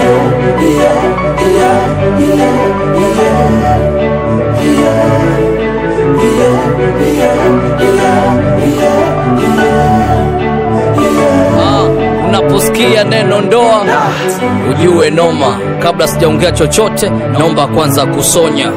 Ah, unaposikia neno ndoa ujue noma. Kabla sijaongea chochote, naomba kwanza kusonya.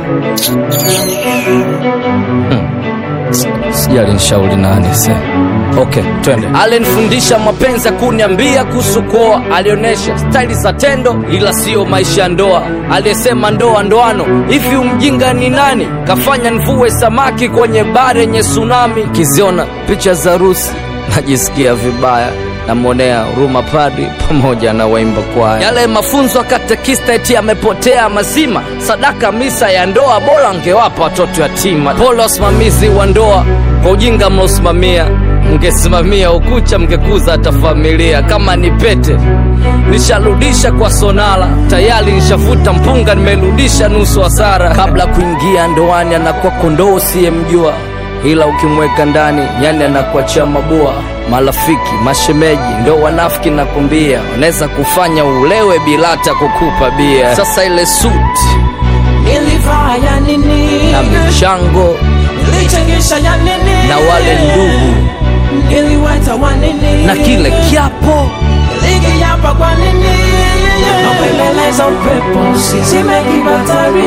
Hmm. S- Sijali nishauri nani se. Okay, twende. Alinifundisha mapenzi ya kuniambia kuhusu kuoa, alionyesha staili za tendo, ila siyo maisha ya ndoa. Aliyesema ndoa ndoano, hivi umjinga ni nani? Kafanya nivue samaki kwenye bare yenye tsunami. Kiziona picha za harusi najisikia vibaya namwonea huruma padri pamoja na waimba kwaya. Yale mafunzo ya katekista eti yamepotea mazima. Sadaka misa ya ndoa bora angewapa watoto yatima. Pole wasimamizi wa ndoa kwa ujinga mnaosimamia, mngesimamia ukucha mngekuza hata familia. Kama ni pete nisharudisha kwa sonala, tayari nishavuta mpunga, nimerudisha nusu hasara. Kabla kuingia ndoani anakuwa kondoo usiyemjua ila ukimweka ndani yani anakuachia mabua. Marafiki, mashemeji ndo wanafiki, nakwambia, wanaweza kufanya ulewe bila hata kukupa bia. Sasa ile suti Nilivaa ya nini? na michango Nilichangisha ya nini? na wale ndugu Niliweta wa nini? na kile kiapo Nilikiapa kwa nini? Napembeleza upepo usizime kibatari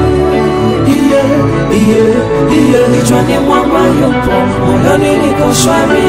Kichwani mwangu yupo, moyoni niko shwari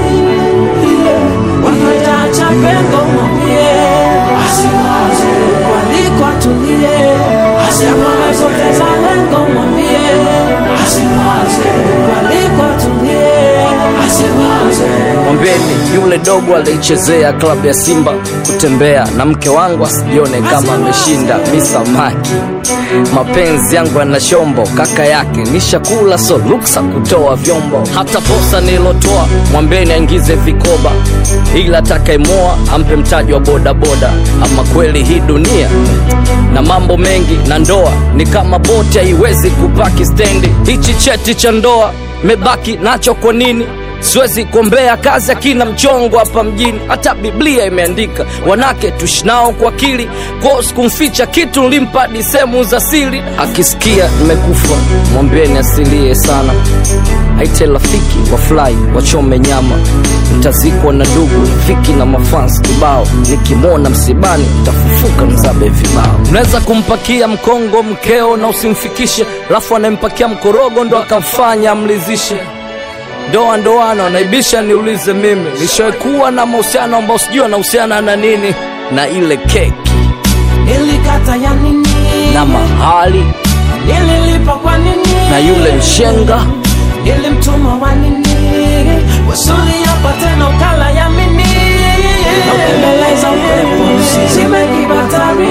Wakataacha pengo mwambie Asiwaze, waliko atulie Asiamame zote za lengo mwambie Asiwaze, waliko atulie Asiwaze mwambeni yule dogo alichezea klabu ya Simba kutembea na mke wangu asijione kama ameshinda misamaki. Mapenzi yangu yana shombo, kaka yake nishakula, so ruksa kutoa vyombo. Hata posa nilotoa mwambeni aingize vikoba, ila atakayemoa ampe mtaji wa bodaboda. Ama kweli hii dunia na mambo mengi, na ndoa ni kama boti, haiwezi kupaki stendi. Hichi cheti cha ndoa mebaki nacho kwa nini? siwezi kuombea kazi akina mchongo hapa mjini hata biblia imeandika wanake tushinao kwa akili kwao sikumficha kitu nilimpa hadi sehemu za siri akisikia nimekufa mwambieni asilie sana aite rafiki wafurahi wachome nyama mtazikwa na ndugu rafiki na mafans kibao nikimwona msibani tafufuka mzabe vibao unaweza kumpakia mkongo mkeo na usimfikishe alafu anayempakia mkorogo ndo akamfanya amlizishe ndoa ndoano naibisha niulize mimi nishakuwa na mahusiano ambao sijui anahusiana na nini na ile keki Nilikata ya nini? na mahali Nililipa kwa nini? na yule mshenga Nilimtuma wa nini? Wasuli hapa tena ukala ya mini Naupembeleza upepo usizime kibatari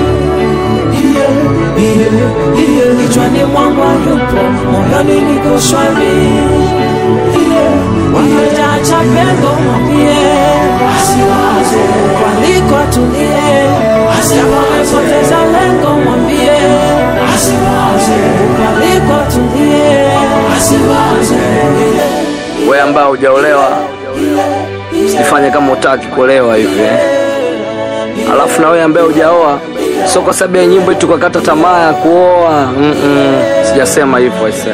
Kichwani mwangu yupo, moyoni niko shwari Wakajaacha pengo mwambie Asiwaze, waliko atulie Asiamame zote za lengo mwambie Asiwaze, waliko atulie Asiwaze we ambao hujaolewa usifanye kama utaki kuolewa hivi eh. alafu na wewe ambaye hujaoa sio kwa sababu ya nyimbo tu kakata tamaa ya kuoa Mm-mm. sijasema hivyo aisee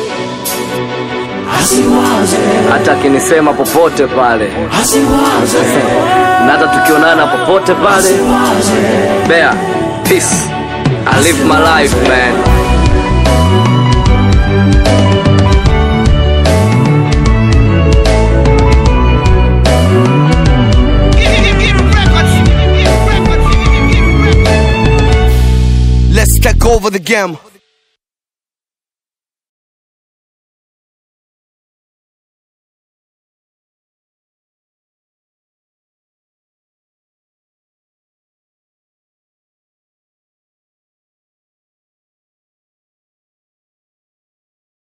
Asiwaze, hata akinisema popote pale asiwaze na hata tukionana popote pale Bear, peace I live my life man Let's take over the game.